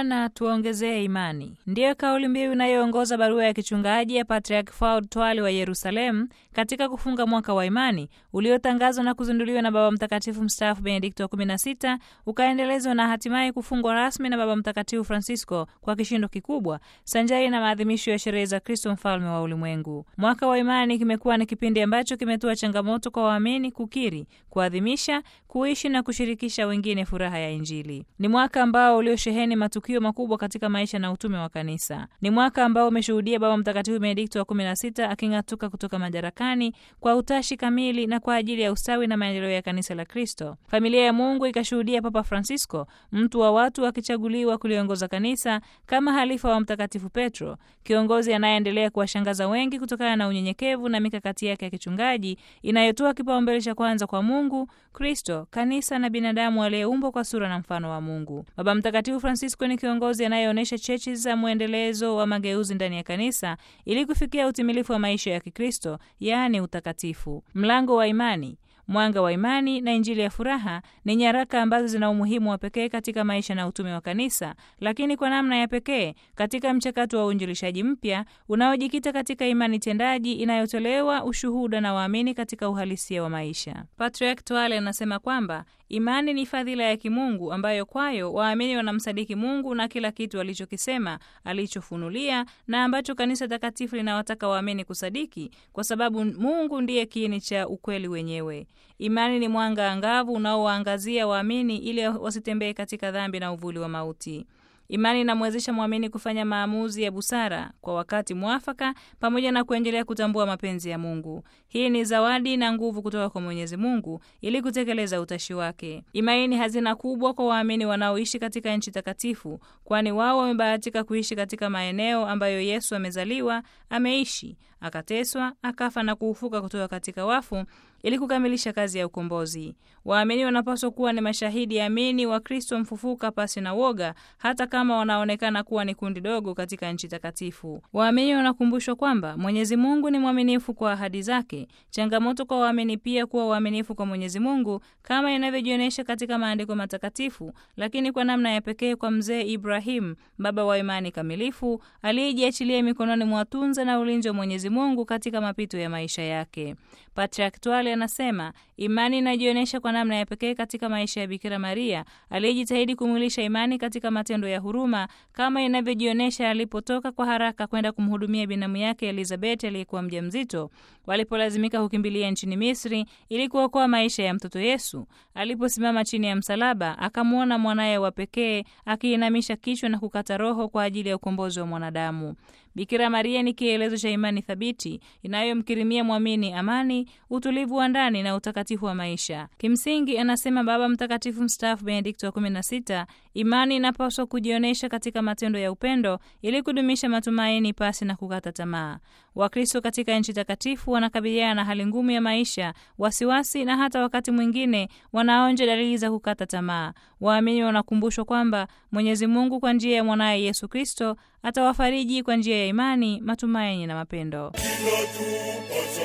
Bwana tuongezee imani, ndiyo kauli mbiu inayoongoza barua ya kichungaji ya Patriarch Faud Twali wa Yerusalemu katika kufunga mwaka wa imani uliotangazwa na kuzinduliwa na Baba Mtakatifu mstaafu Benedikto wa 16 ukaendelezwa na hatimaye kufungwa rasmi na Baba Mtakatifu Francisco kwa kishindo kikubwa sanjari na maadhimisho ya sherehe za Kristo mfalme wa ulimwengu. Mwaka wa imani kimekuwa ni kipindi ambacho kimetoa changamoto kwa waamini kukiri, kuadhimisha, kuishi na kushirikisha wengine furaha ya Injili. Ni mwaka ambao uliosheheni matukio makubwa katika maisha na utume wa kanisa. Ni mwaka ambao umeshuhudia Baba Mtakatifu Benedikto wa 16 aking'atuka kutoka madarakani kwa utashi kamili na kwa ajili ya ustawi na maendeleo ya kanisa la Kristo. Familia ya Mungu ikashuhudia Papa Francisco, mtu wa watu, akichaguliwa kuliongoza kanisa kama halifa wa Mtakatifu Petro, kiongozi anayeendelea kuwashangaza wengi kutokana na unyenyekevu na mikakati yake ya kichungaji inayotoa kipaumbele cha kwanza kwa Mungu, Kristo, kanisa na binadamu aliyeumbwa kwa sura na mfano wa Mungu. Baba Mtakatifu Francisco ni kiongozi anayeonyesha chechi za mwendelezo wa mageuzi ndani ya kanisa ili kufikia utimilifu wa maisha ya Kikristo, yaani utakatifu. Mlango wa imani Mwanga wa Imani na Injili ya Furaha ni nyaraka ambazo zina umuhimu wa pekee katika maisha na utume wa kanisa, lakini kwa namna ya pekee katika mchakato wa uinjilishaji mpya unaojikita katika imani tendaji inayotolewa ushuhuda na waamini katika uhalisia wa maisha. Patriarch Twale anasema kwamba imani ni fadhila ya kimungu ambayo kwayo waamini wanamsadiki Mungu na kila kitu alichokisema, alichofunulia na ambacho kanisa takatifu linawataka waamini kusadiki, kwa sababu Mungu ndiye kiini cha ukweli wenyewe. Imani ni mwanga angavu unaowaangazia waamini ili wasitembee katika dhambi na uvuli wa mauti. Imani inamwezesha mwamini kufanya maamuzi ya busara kwa wakati mwafaka, pamoja na kuendelea kutambua mapenzi ya Mungu. Hii ni zawadi na nguvu kutoka kwa Mwenyezi Mungu ili kutekeleza utashi wake. Imani ni hazina kubwa kwa waamini wanaoishi katika nchi takatifu, kwani wao wamebahatika kuishi katika maeneo ambayo Yesu amezaliwa, ameishi, akateswa, akafa na kuufuka kutoka katika wafu ili kukamilisha kazi ya ukombozi. Waamini wanapaswa kuwa ni mashahidi amini wa Kristo mfufuka pasi na woga, hata kama wanaonekana kuwa ni kundi dogo katika nchi takatifu. Waamini wanakumbushwa kwamba Mwenyezi Mungu ni mwaminifu kwa ahadi zake. Changamoto kwa waamini pia kuwa waaminifu kwa Mwenyezi Mungu kama inavyojionyesha katika maandiko matakatifu, lakini kwa namna ya pekee kwa mzee Ibrahim, baba wa imani kamilifu, aliyejiachilia mikononi mwa tunza na ulinzi wa Mwenyezi Mungu katika mapito ya maisha yake. Patriarch Twale anasema imani inajionyesha kwa namna ya pekee katika maisha ya Bikira Maria aliyejitahidi kumwilisha imani katika matendo ya huruma kama inavyojionyesha alipotoka kwa haraka kwenda kumhudumia binamu yake Elizabeth aliyekuwa mjamzito walipolazimika kukimbilia nchini Misri ili kuokoa maisha ya mtoto Yesu. Aliposimama chini ya msalaba, akamwona mwanaye wa pekee akiinamisha kichwa na kukata roho kwa ajili ya ukombozi wa mwanadamu. Bikira Maria ni kielezo cha imani thabiti inayomkirimia mwamini amani, utulivu wa ndani na utakatifu wa maisha. Kimsingi, anasema Baba Mtakatifu mstaafu Benedikto wa 16, imani inapaswa kujionyesha katika matendo ya upendo ili kudumisha matumaini pasi na kukata tamaa. Wakristo katika nchi takatifu wanakabiliana na hali ngumu ya maisha, wasiwasi na hata wakati mwingine wanaonja dalili za kukata tamaa. Waamini wanakumbushwa kwamba Mwenyezi Mungu kwa njia ya mwanaye Yesu Kristo atawafariji kwa njia ya imani, matumaini na mapendo. Inatupasa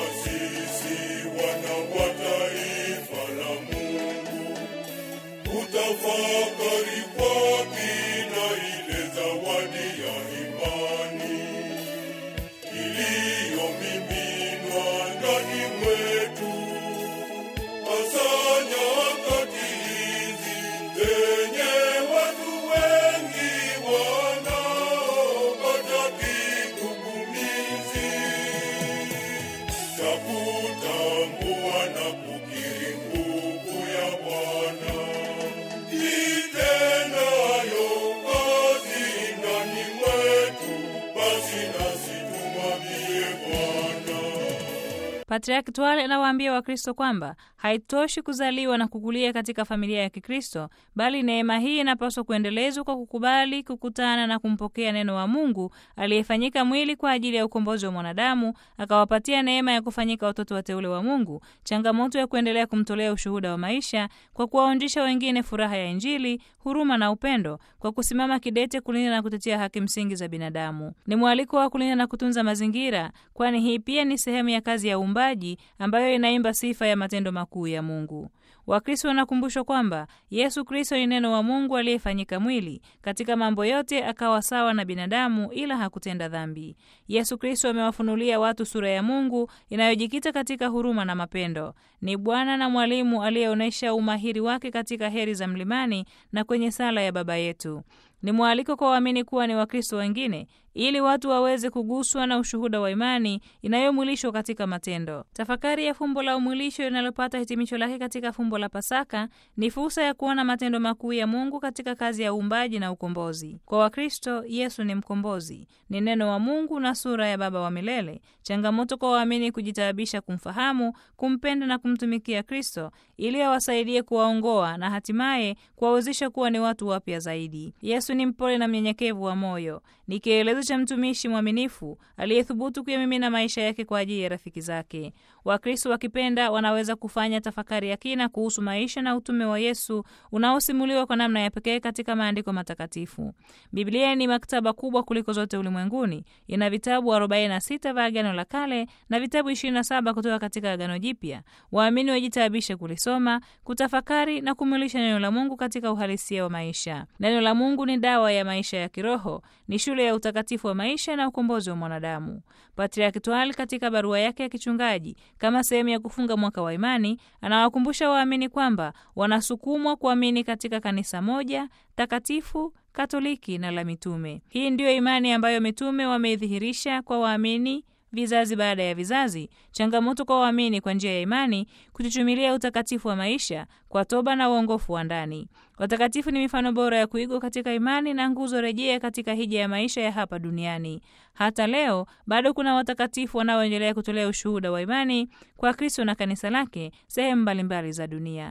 sisi wana wa taifa la Mungu kutafakari kwa kina ile zawadi ya imani iliyomiminwa ndani mwetu, hasa nyakati hizi zenye watu wengi wanaopata kigugumizi cha kutambua na kukiri nguvu ya Bwana itendayo kazi ndani mwetu, basi nasi tumwambie Bwana. Patriarki Twale anawaambia Wakristo kwamba haitoshi kuzaliwa na kukulia katika familia ya Kikristo, bali neema hii inapaswa kuendelezwa kwa kukubali kukutana na kumpokea neno wa Mungu aliyefanyika mwili kwa ajili ya ukombozi wa mwanadamu, akawapatia neema ya kufanyika watoto wateule wa Mungu, changamoto ya kuendelea kumtolea ushuhuda wa maisha kwa kuwaonjesha wengine furaha ya Injili, huruma na upendo, kwa kusimama kidete kulinda na kutetea haki msingi za binadamu. Ni mwaliko wa kulinda na kutunza mazingira, kwani hii pia ni sehemu ya kazi ya uumbaji ambayo inaimba sifa ya matendo makuu ya Mungu. Wakristo wanakumbushwa kwamba Yesu Kristo ni neno wa Mungu aliyefanyika mwili. Katika mambo yote akawa sawa na binadamu, ila hakutenda dhambi. Yesu Kristo amewafunulia watu sura ya Mungu inayojikita katika huruma na mapendo. Ni Bwana na mwalimu aliyeonyesha umahiri wake katika heri za mlimani na kwenye sala ya Baba yetu. Ni mwaliko kwa waamini kuwa ni Wakristo wengine ili watu waweze kuguswa na ushuhuda wa imani inayomwilishwa katika matendo. Tafakari ya fumbo la umwilisho linalopata hitimisho lake katika fumbo la Pasaka ni fursa ya kuona matendo makuu ya Mungu katika kazi ya uumbaji na ukombozi. Kwa Wakristo, Yesu ni mkombozi, ni neno wa Mungu na sura ya Baba wa milele. Changamoto kwa waamini kujitaabisha kumfahamu, kumpenda na kumtumikia Kristo ili awasaidie kuwaongoa na hatimaye kuwawezesha kuwa ni watu wapya zaidi. Yesu ni mpole na mnyenyekevu wa moyo, ni kielelezo cha mtumishi mwaminifu aliyethubutu kuyamimina maisha yake kwa ajili ya rafiki zake. Wakristo wakipenda wanaweza kufanya tafakari ya kina kuhusu maisha na utume wa Yesu unaosimuliwa kwa namna ya pekee katika maandiko matakatifu. Biblia ni maktaba kubwa kuliko zote ulimwenguni. Ina vitabu 46 vya Agano la Kale na vitabu 27 kutoka katika Agano Jipya. Waamini wajitaabishe kulisoma, kutafakari na kumwilisha neno la Mungu katika uhalisia wa maisha. Neno la Mungu ni dawa ya maisha ya kiroho, ni shule ya utakatifu wa maisha na ukombozi wa mwanadamu. Patriarki Twali katika barua yake ya kichungaji kama sehemu ya kufunga mwaka wa imani, anawakumbusha waamini kwamba wanasukumwa kuamini katika kanisa moja takatifu Katoliki na la mitume. Hii ndiyo imani ambayo mitume wameidhihirisha kwa waamini vizazi baada ya vizazi. Changamoto kwa waamini kwa njia ya imani kuchuchumilia utakatifu wa maisha kwa toba na uongofu wa ndani. Watakatifu ni mifano bora ya kuigwa katika imani na nguzo rejea katika hija ya maisha ya hapa duniani. Hata leo bado kuna watakatifu wanaoendelea kutolea ushuhuda wa imani kwa Kristo na kanisa lake sehemu mbalimbali za dunia.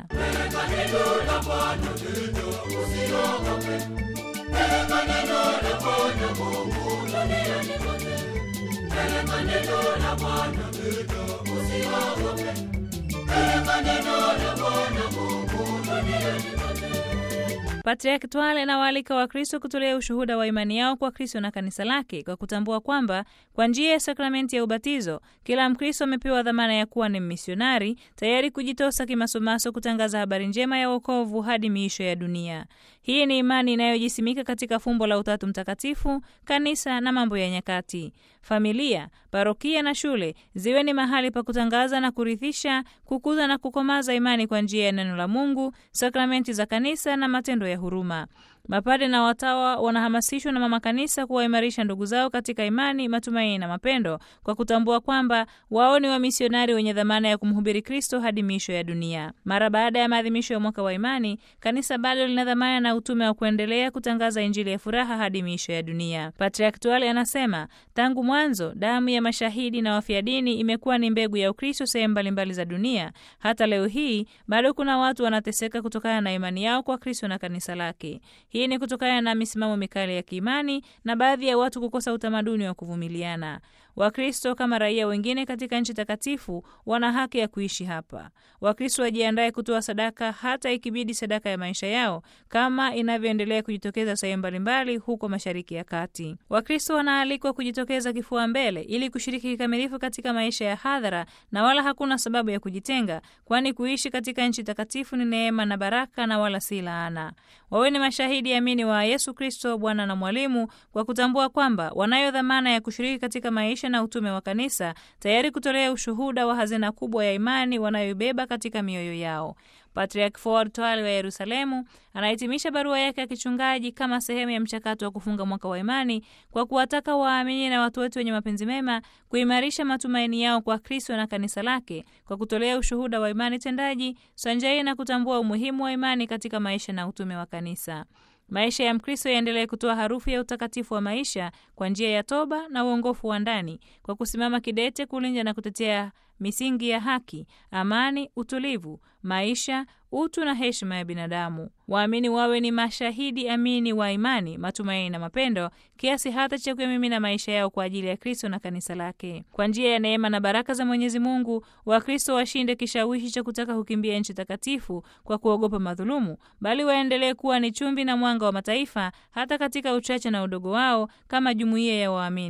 Patriarki Twale anawaalika Wakristo kutolea ushuhuda wa imani yao kwa Kristo na kanisa lake kwa kutambua kwamba kwa njia ya sakramenti ya ubatizo kila Mkristo amepewa dhamana ya kuwa ni misionari tayari kujitosa kimasomaso kutangaza habari njema ya wokovu hadi miisho ya dunia. Hii ni imani inayojisimika katika fumbo la Utatu Mtakatifu, kanisa na mambo ya nyakati. Familia, parokia na shule ziwe ni mahali pa kutangaza na kurithisha, kukuza na kukomaza imani kwa njia ya neno la Mungu, sakramenti za kanisa na matendo ya huruma. Mapade na watawa wanahamasishwa na mama kanisa kuwaimarisha ndugu zao katika imani, matumaini na mapendo, kwa kutambua kwamba wao ni wamisionari wenye dhamana ya kumhubiri Kristo hadi miisho ya dunia. Mara baada ya maadhimisho ya mwaka wa imani, kanisa bado lina dhamana na utume wa kuendelea kutangaza Injili ya furaha hadi miisho ya dunia. Patriarki Twale anasema tangu mwanzo damu ya mashahidi na wafia dini imekuwa ni mbegu ya Ukristo sehemu mbalimbali za dunia. Hata leo hii bado kuna watu wanateseka kutokana na imani yao kwa Kristo na kanisa lake. Hii ni kutokana na misimamo mikali ya kiimani na baadhi ya watu kukosa utamaduni wa kuvumiliana. Wakristo kama raia wengine katika nchi takatifu wana haki ya kuishi hapa. Wakristo wajiandae kutoa sadaka, hata ikibidi sadaka ya maisha yao, kama inavyoendelea kujitokeza sehemu mbalimbali huko Mashariki ya Kati. Wakristo wanaalikwa kujitokeza kifua mbele ili kushiriki kikamilifu katika maisha ya hadhara, na wala hakuna sababu ya kujitenga, kwani kuishi katika nchi takatifu ni neema na baraka na wala si laana. Wawe ni mashahidi amini wa Yesu Kristo, Bwana na Mwalimu, kwa kutambua kwamba wanayo dhamana ya kushiriki katika maisha na utume wa kanisa, tayari kutolea ushuhuda wa hazina kubwa ya imani wanayoibeba katika mioyo yao. Patriarch Fuad Twale wa Yerusalemu anahitimisha barua yake ya kichungaji kama sehemu ya mchakato wa kufunga mwaka wa imani kwa kuwataka waamini na watu wote wenye mapenzi mema kuimarisha matumaini yao kwa Kristo na kanisa lake kwa kutolea ushuhuda wa imani tendaji sanjari na kutambua umuhimu wa imani katika maisha na utume wa kanisa. Maisha ya Mkristo yaendelee kutoa harufu ya utakatifu wa maisha kwa njia ya toba na uongofu wa ndani, kwa kusimama kidete kulinda na kutetea misingi ya haki, amani, utulivu, maisha, utu na heshima ya binadamu. Waamini wawe ni mashahidi amini wa imani, matumaini na mapendo, kiasi hata cha kuyamimina maisha yao kwa ajili ya Kristo na kanisa lake. Kwa njia ya neema na baraka za Mwenyezi Mungu, Wakristo washinde kishawishi cha kutaka kukimbia nchi takatifu kwa kuogopa madhulumu, bali waendelee kuwa ni chumvi na mwanga wa mataifa, hata katika uchache na udogo wao, kama jumuiya ya waamini.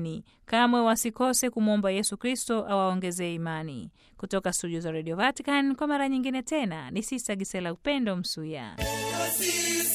kamwe wasikose kumwomba Yesu Kristo awaongezee imani. Kutoka studio za Radio Vatican kwa mara nyingine tena, ni Sista Gisela Upendo Msuya. Sisi